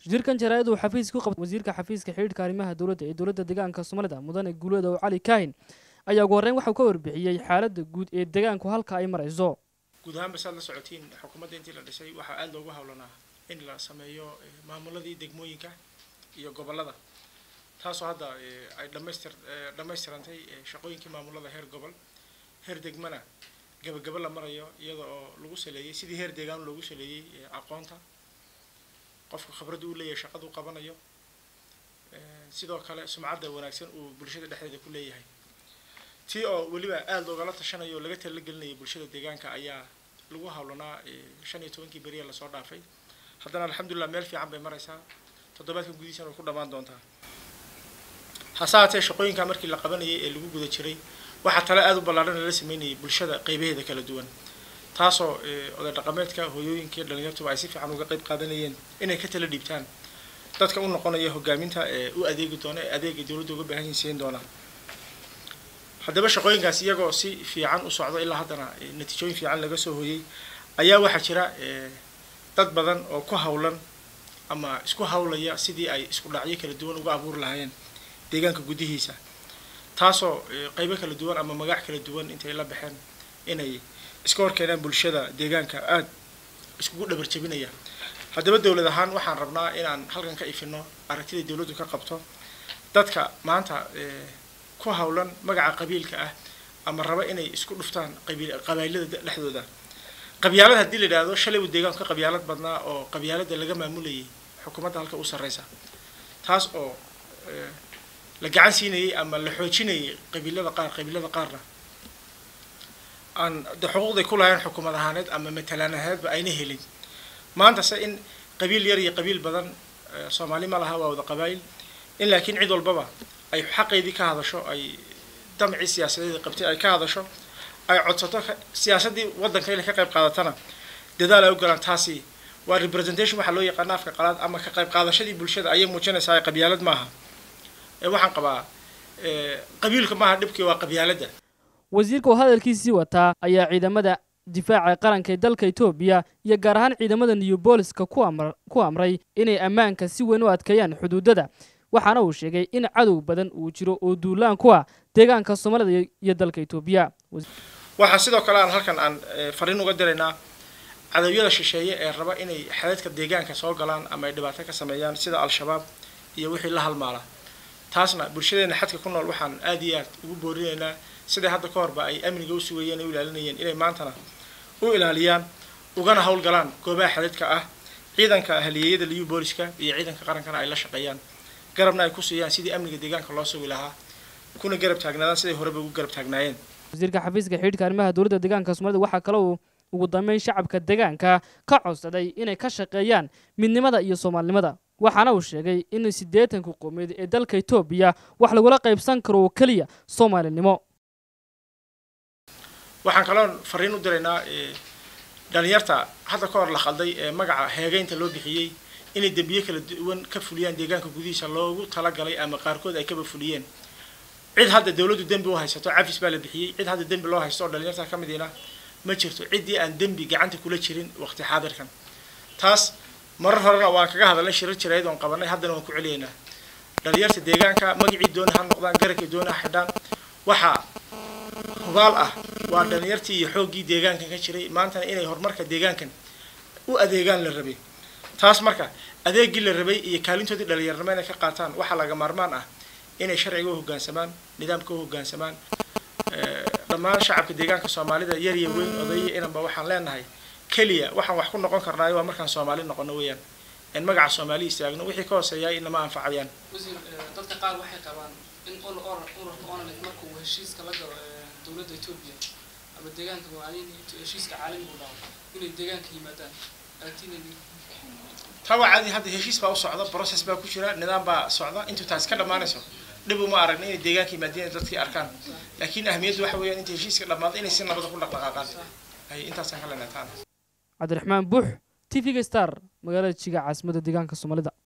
shirkan jaraa'id uu xafiis ku qabtay wasiirka xafiiska xidhiidhka arrimaha dowladda ee dowladda deegaanka soomaalida mudane guuleeda oo cali kaahin ayaa ugu horreyn waxau ka warbixiyey xaaladda guud ee deegaanku halka ay marayso guud ahaanba saad la socotiin xukuumadda intii la dhisay waxaa aada loogu howlanaa in la sameeyo maamuladii degmooyinka iyo gobollada taasoo hadda ay dhamaystir dhammaystirantay shaqooyinkii maamulada heer gobol heer degmana gabagaba la marayo iyada oo lagu saleeyey sidii heer deegaan loogu saleeyey aqoonta qofka khibradda uu leeyahay shaqaduu qabanayo sidoo kale sumcadda wanaagsan uu bulshada dhexdeeda ku leeyahay tii oo weliba aada loogala tashanayo oo laga tala gelinayay bulshada deegaanka ayaa lagu hawlanaa shan iyo tobankii beriya lasoo dhaafay haddana alxamdulilah meel fiican bay maraysaa toddobaadkan gudihiisana way ku dhammaan doontaa hase haatee shaqooyinka markii la qabanayay ee lagu guda jiray waxaa tale aada u ballaadhan lala sameynayay bulshada qeybaheeda kala duwan taasoo oday dhaqameedka hooyooyinkii dhalinyartuba ay si fiican uga qeyb qaadanayeen inay ka tala dhiibtaan dadka u noqonaya hogaaminta ee u adeegi doona ee adeega dowladda uga baahan yihin siin doona haddaba shaqooyinkaas iyagoo si fiican u socdo ilaa haddana natiijooyin fiican laga soo hooyey ayaa waxaa jira dad badan oo ku hawlan ama isku hawlaya sidii ay isku dhacyo kala duwan uga abuuri lahaayeen deegaanka gudihiisa taasoo qeybo kala duwan ama magac kala duwan intay la baxeen inay iska horkeenaan bulshada deegaanka aada iskugu dhabar jabinaya haddaba dowlad ahaan waxaan rabnaa inaan halkan ka ifino aragtida dowladdu ka qabto dadka maanta ku hawlan magaca qabiilka ah ama raba inay isku dhuftaan qabailada dhexdooda qabyaalad haddii la yidhaahdo shalay uu deegaanku ka qabyaalad badnaa oo qabyaalada laga maamulayay xukuumadda halka u sarreysa taas oo la gacan siinayay ama la xoojinayay qabiilada qaar qabiilada qaarna aan de xuquuqday ku lahayn xukuumad ahaaneed ama matalaan ahaaneedba ayna helin maanta se in qabiil yar iyo qabiil badan soomaali ma laha waa wada qabaayil in laakiin cid walbaba ay xaqeydii ka hadasho ay damcii siyaasadeeda qabtay ay ka hadasho ay codsato siyaasaddii waddanka inay ka qayb qaadatana dadaal ay u galaan taasi waa representation waxaa loo yaqaana afka qalaad ama ka qayb qaadashadii bulshada ayay muujinaysaa qabyaalad maaha waxaan qabaa qabiilka maaha dhibkii waa qabyaaladda wasiirka oo hadalkiisii wataa ayaa ciidamada difaaca qaranka ee dalka etoobiya iyo gaar ahaan ciidamada new booliska ku amray inay ammaanka si weyn u adkeeyaan xuduudada waxaana uu sheegay in cadow badan uu jiro oo duulaan ku ah deegaanka soomaalida iyo dalka etoobiya waxaa sidoo kale aan halkan aan fariin uga diraynaa cadowyada shisheeye ee raba inay xadadka deegaanka soo galaan ama ay dhibaato ka sameeyaan sida al-shabaab iyo wixii la halmaala taasna bulshadeena xadka ku nool waxaan aada iyo aad ugu boorinaynaa siday hadda ka horba ay amniga u sugayeen u ilaalinayeen inay maantana u ilaaliyaan ugana howlgalaan goobaha xadadka ah ciidanka haliyeeyada liyu booliska iyo ciidanka qarankana ay la shaqeeyaan garabna ay ku siiyaan sidii amniga deegaanka loo sugi lahaa kuna garab taagnaadaan siday horeba ugu garab taagnaayeen wasiirka xafiiska xidhiidhka arrimaha dowladda deegaanka soomaalida waxaa kale uu ugu dambeyn shacabka deegaanka ka codsaday inay ka shaqeeyaan midnimada iyo soomaalinimada waxaana uu sheegay in siddeetanka qowmiyeed ee dalka etoobiya wax lagula qaybsan karo oo keliya soomaalinimo waxaan kaloon fariin u diraynaa dhalinyarta hadda ka hor la khalday ee magaca heegeynta loo bixiyey inay dembiye kala duwan ka fuliyaan deegaanka gudihiisa loogu talagalay ama qaarkood ay kaba fuliyeen cid hadda dowladdu dembi u haysato cafis baa la bixiyey cid hadda dembi loo haysto oo dhalinyarta ka midiina ma jirto ciddii aan dembi gacanta kula jirin waqti xaadirkan taas marar horena waan kaga hadalnay shirar jirayd oon qabanay haddana waan ku celiyaynaa dhalinyarta deegaanka magacii doona ha noqdaan garabkii doona ha xidhaan waxaa hubaal ah waa dhalinyartii iyo xooggii deegaankan ka jiray maantana inay horumarka deegaankan u adeegaan la rabay taas marka adeegii la rabay iyo kaalintoodii dhalinyarnimo inay ka qaataan waxaa laga maarmaan ah inay sharciga u hoggaansamaan nidaamka u hoggaansamaan dhammaan shacabka deegaanka soomaalida yar iyo weyn odaya inanba waxaan leenahay keliya waxaan wax ku noqon karnaayo waa markaan soomaali noqono weeyaan in magaca soomaali istaagno wixii ka hooseeyaa inama anfacayaan wasiir dadka qaar waxay qabaan in ururka onalif marka uu heshiiska la galo dowladda etoobiya ama deegaanka heshiiska caalamiga u dhaco inay deegaanka yimaadaan taa waa caadi hadda heshiis baa u socda process baa ku jira nidaam baa socda intuu taas ka dhammaanayso dhib uma aragna inay deegaanka yimaadeen dadkii arkaan laakiin ahmiyaddu waxa weeyaan inta heshiiska dhammaado inay si nabada ku dhaqdhaqaaqaan ay intaasaan ka leenahay taana cabdiraxmaan buux t v-ga star magaalada jiga caasimadda deegaanka soomaalida